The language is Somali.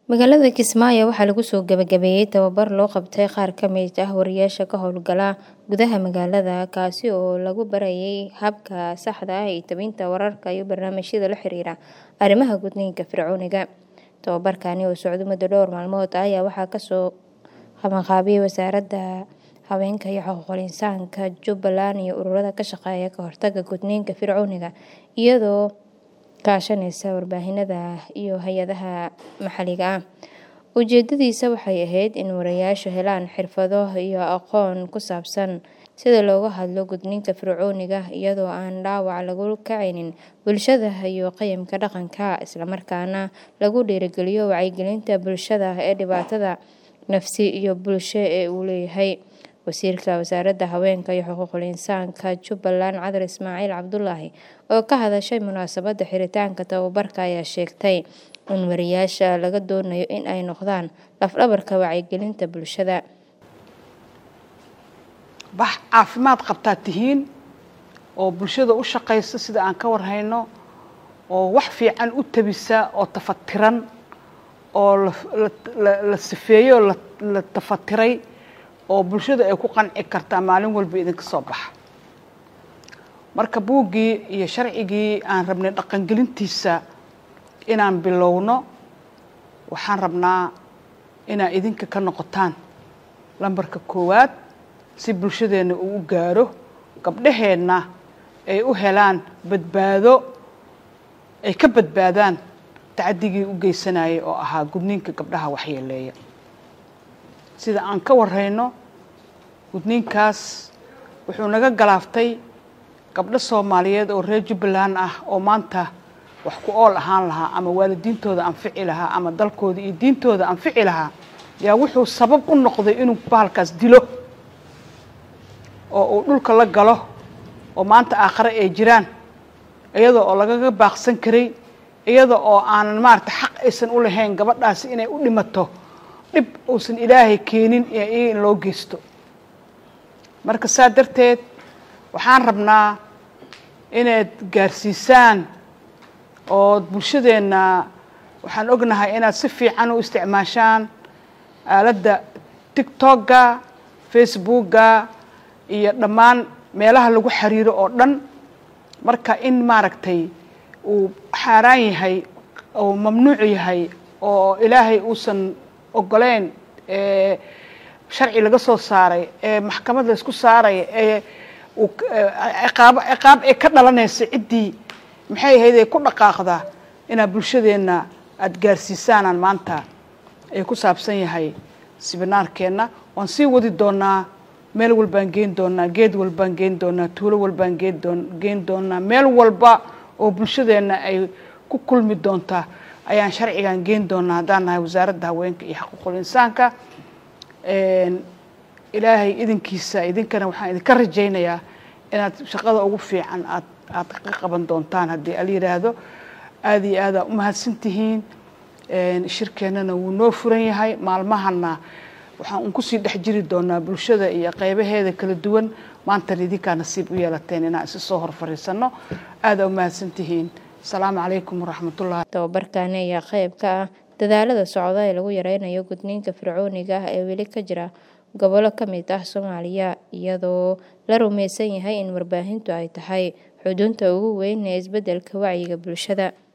Magaalada Kismaayo waxaa lagu soo gabagabeeyay tababar loo qabtay qaar ka mid ah wariyaasha ka howlgala gudaha magaalada kaasi oo lagu barayay habka saxda ah ee tebinta wararka iyo barnaamijyada la xiriira arrimaha gudniinka fircooniga. Tababarkani oo socday muddo dhowr maalmood ah ayaa waxaa kasoo qabanqaabiyay Wasaaradda Haweenka iyo Xuquuqul Insaanka Jubbaland iyo ururada ka shaqeeya ka hortagga gudniinka fircooniga iyadoo kaashanaysa warbaahinada iyo hay'adaha maxalliga ah. Ujeedadiisa waxay ahayd in wariyaashu helaan xirfado iyo aqoon ku saabsan sida looga hadlo gudniinka fircooniga iyadoo aan dhaawac lagu kicinin bulshada iyo qiyamka dhaqanka, isla markaana lagu dhiirrigeliyo wacyigelinta bulshada ee dhibaatada nafsi iyo bulsho ee uu leeyahay. Wasiirka Wasaaradda Haweenka iyo Xuquuqul Insaanka Jubbaland Cadar Ismaaciil Cabdullaahi oo ka hadashay munaasabadda xiritaanka tababarka ayaa sheegtay in wariyaasha laga doonayo in ay noqdaan laf-dhabarka wacyigelinta bulshada. Bax caafimaad qabtaa tihiin oo bulshada u shaqaysa sida aan ka warhayno oo wax fiican u tabisa oo tafatiran oo la sifeeyey oo la tafatiray oo bulshada ay ku qanci kartaa maalin walba idinka soo baxa marka buuggii iyo sharcigii aan rabnay dhaqangelintiisa inaan bilowno waxaan rabnaa inaad idinka ka noqotaan lambarka koowaad si bulshadeenna uu u gaaro gabdhaheenna ay u helaan badbaado ay ka badbaadaan tacaddigii u geysanayay oo ahaa gudniinka gabdhaha waxyeeleeya sida aan ka warhayno gudniinkaas wuxuu naga galaaftay gabdho soomaaliyeed oo reer jubbaland ah oo maanta wax ku ool ahaan lahaa ama waalidiintooda anfici lahaa ama dalkooda iyo diintooda anfici lahaa yaa wuxuu sabab u noqday inuu bahalkaas dilo oo uu dhulka la galo oo maanta aakhare ay jiraan iyada oo lagaga baaqsan karay iyada oo aanan maarata xaq aysan u lahayn gabadhaasi inay u dhimato dhib uusan ilaahay keenin iyaga in loo geysto marka saa darteed waxaan rabnaa inaad gaarsiisaan oo bulshadeenna waxaan ognahay inaad si fiican u isticmaashaan aaladda tictokga facebookga iyo dhammaan meelaha lagu xiriiro oo dhan marka in maaragtay uu xaaraan yahay oo mamnuuc yahay oo ilaahay uusan ogoleyn sharci laga soo saaray ee maxkamad la isku saaraya ee ciqaab ciqaab ay ka dhalanaysa ciddii maxay ahayd ay ku dhaqaaqdaa inaad bulshadeenna aada gaarsiisaanaan maanta ay ku saabsan yahay sibinaarkeenna waan sii wadi doonaa meel walbaan geen doonaa geed walbaan geen doonaa tuulo walbaan geen doon geen doonaa meel walba oo bulshadeenna ay ku kulmi doontaa ayaan sharcigan geen doonaa haddaan nahay wasaaradda haweenka iyo xuquuqul insaanka ilaahay idinkiisa idinkana waxaan idinka rajaynayaa inaad shaqada ugu fiican aad aad ka qaban doontaan haddii ala yidhaahdo aada iyo aadaa u mahadsan tihiin shirkeennana wuu noo furan yahay maalmahana waxaan un kusii dhex jiri doonaa bulshada iyo qeybaheeda kala duwan maantana idinkaa nasiib u yeelateen inaan isi soo hor fariisanno aadaa u mahadsan tihiin asalaamu calaykum waraxmatullahi tababarkani ayaa qeyb ka ah dadaalada socda ee lagu yareynayo gudniinka fircooniga ah ee weli ka jira gobollo ka mid ah soomaaliya iyadoo la rumeysan yahay in warbaahintu ay tahay xudunta ugu weyn ee isbeddelka wacyiga bulshada